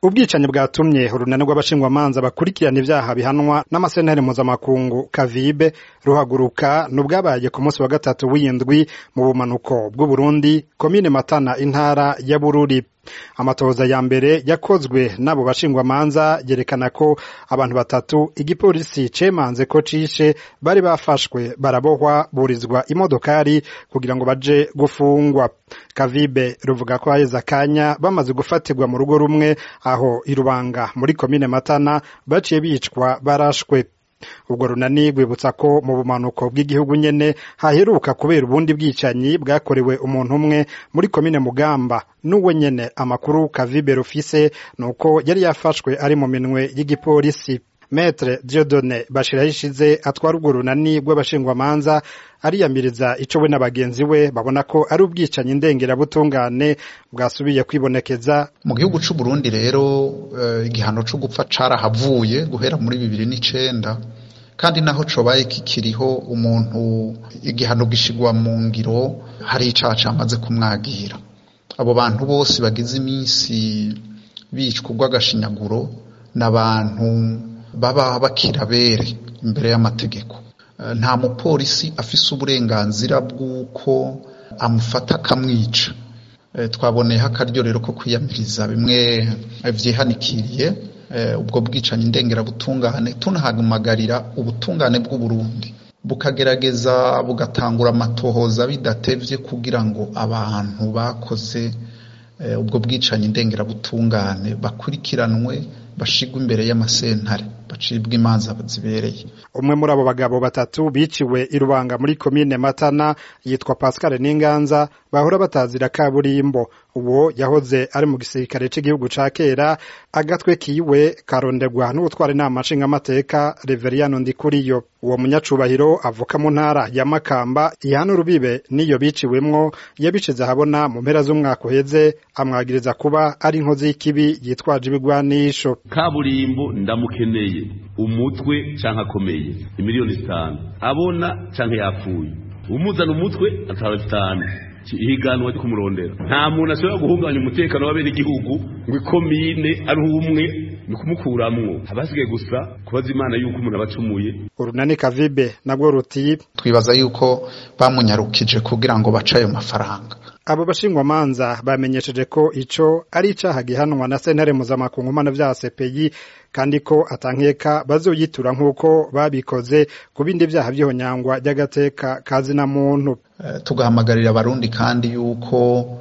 ubwicanyi bwatumye urunani rw'abashingwamanza bakurikirana ivyaha bihanwa n'amasentare mpuzamakungu kavibe ruhaguruka n'ubwabaye ku munsi wa gatatu w'indwi mu bumanuko bw'uburundi komine matana intara ya bururi amatohoza ya mbere yakozwe n'abo bashingwamanza yerekana ko abantu batatu igipolisi cemanze ko cishe bari bafashwe barabohwa burizwa imodokari kugira ngo baje gufungwa kavibe ruvuga ko haheze akanya bamaze gufatirwa mu rugo rumwe aho irubanga muri komine matana baciye bicwa barashwe ubwo runani rwibutsa ko mu bumanuko bw'igihugu nyene haheruka kubera ubundi bwicanyi bwakorewe umuntu umwe muri komine mugamba n'uwe nyene amakuru kavibe rufise nuko yari yafashwe ari mu minwe y'igipolisi Maître Dieudonné Bashirahishize atwara urwo runani rw'abashingwamanza ariyamiriza ico we n'abagenzi we babona ko ari ubwicanyi ndengerabutungane bwasubiye kwibonekeza mu gihugu c'u Burundi rero uh, igihano co gupfa carahavuye guhera muri bibiri n'icenda kandi naho cobaye kikiriho umuntu igihano gishigwa mu ngiro hari icaha camaze kumwagira abo bantu bose bagize iminsi bicwa urw'agashinyaguro n'abantu baba bakirabere imbere y'amategeko nta mupolisi afise uburenganzira bw'uko amufata akamwica twaboneyeho akaryo rero ko kwiyamiriza bimwe vyihanikiriye ubwo bwicanyi ndengerabutungane tunahamagarira ubutungane bw'uburundi bukagerageza bugatangura amatohoza bidatevye kugira ngo abantu bakoze ubwo bwicanyi ndengerabutungane bakurikiranwe bashigwa imbere y'amasentare bacibwa imanza zibereye umwe muri abo bagabo batatu biciwe irubanga muri komine matana yitwa pascal n'inganza bahora batazira kaburimbo uwo yahoze ari mu gisirikare c'igihugu ca kera agatwe kiwe karondegwa n'ubutwara inama nshingamateka reveriyano ndikuriyo uwo munyacubahiro avuka mu ntara ya makamba ihana urubibe n'iyo biciwemwo yabishize ahabona mu mpera z'umwaka uheze amwagiriza kuba ari inkozi y'ikibi yitwaje ibigwanisho kaburimbo ndamukeneye umutwe canke akomeye imiliyoni zitanu abona canke yapfuye umuzana umutwe ataba zitanu ihiganwa ryo kumurondera nta muntu ashobora guhungabanya umutekano w'abenegihugu ngo ikomine ari umwe ni kumukuramwo abasigaye gusa kubaza imana yuko umuntu aba acumuye urunani kavibe nabwo ruti twibaza yuko bamunyarukije kugira ngo bace ayo mafaranga abo bashingwamanza bamenyesheje ko ico ari icaha gihanwa na sentare mpuzamakungu mpana vya CPI kandi ko atankeka bazoyitura nk'uko babikoze ku bindi vyaha vy'ihonyangwa ry'agateka kazina muntu uh, tugahamagarira abarundi kandi yuko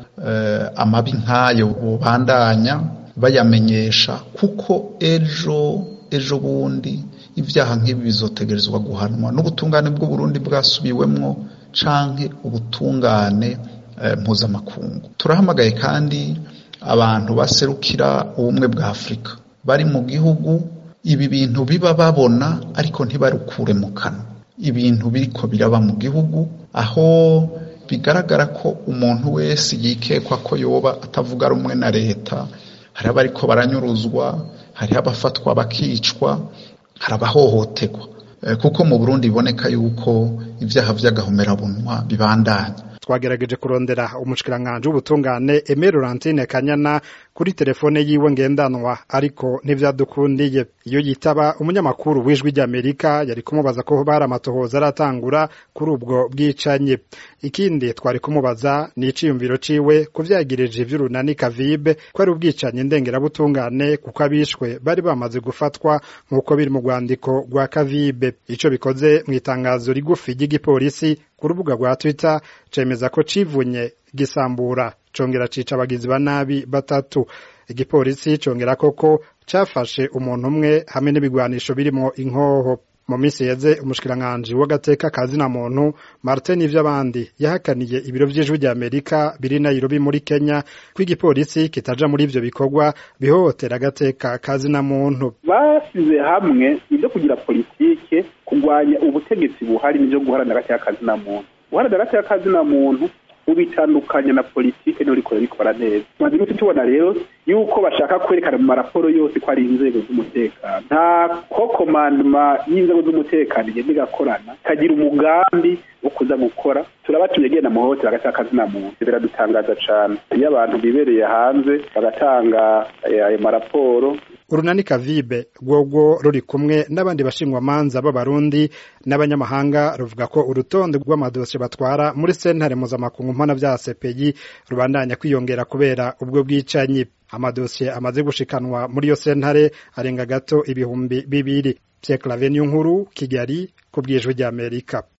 uh, amabi nk'ayo bubandanya bayamenyesha kuko ejo ejo bundi ivyaha nk'ibi bizotegerezwa guhanwa n'ubutungane bw'uburundi bwasubiwemwo canke ubutungane mpuzamakungu turahamagaye kandi abantu baserukira ubumwe bwa afurika bari mu gihugu ibi bintu biba babona ariko ntibarukure mu kanwa ibintu biriko biraba mu gihugu aho bigaragara ko umuntu wese yikekwa ko yoba atavuga rumwe na leta hari abariko baranyuruzwa hari abafatwa bakicwa hari abahohoterwa kuko mu burundi biboneka yuko ibyaha vy'agahomerabunwa bibandanya twagerageje kurondera umushikiranganji w'ubutungane Aimé Laurentine Kanyana kuri telefone yiwe ngendanwa ariko ntivyadukundiye iyo yitaba umunyamakuru w'ijwi ry'Amerika yari kumubaza ko bari amatohoza aratangura kuri ubwo bwicanyi ikindi twari kumubaza ni iciyumviro ciwe kuvyagirije ivy'urunani kavibe ko ari ubwicanyi ndengerabutungane kuko abishwe bari bamaze gufatwa nk'uko biri mu rwandiko rwa kavibe ico bikoze mw'itangazo rigufi ry'igipolisi ku rubuga rwa Twitter cemeza ko civunye gisambura congera cica abagizi ba nabi batatu igipolisi congera koko cafashe umuntu umwe hamwe n'ibigwanisho birimo inkoho mu minsi yeze umushikiranganji w'agateka kazina muntu Martin Ivyabandi yahakaniye ibiro vy'ijwi rya Amerika biri Nairobi muri Kenya ko igipolisi kitaja muri ivyo bikorwa bihohotera agateka kazina muntu basize hamwe ibyo kugira politike kurwanya ubutegetsi buhari n'ibyo guharanira agateka kazina muntu guharanira agateka kazina muntu ubitandukanya na politike niyo rikora rikora neza maze iminsi tubona rero yuko bashaka kwerekana mu maraporo yose ko ari inzego z'umutekano nta ko komandoma y'inzego z'umutekano igenda igakorana ikagira umugambi wo kuza gukora turabatumye agenda mu hohotera hagati y'akazina muntu biradutangaza cane iyo abantu bibereye hanze bagatanga ayo maraporo urunani kavibe rwogwo ruri kumwe n'abandi bashingwamanza b'abarundi n'abanyamahanga ruvuga ko urutonde rw'amadosiye batwara muri sentare mpuzamakungu mpana vya sepeyi rubandanya kwiyongera kubera ubwo bwicanyi amadosiye amaze gushikanwa muri iyo sentare arenga gato ibihumbi bibiri Pierre Claver Nkuru Kigali ku bw'ijwi ry'Amerika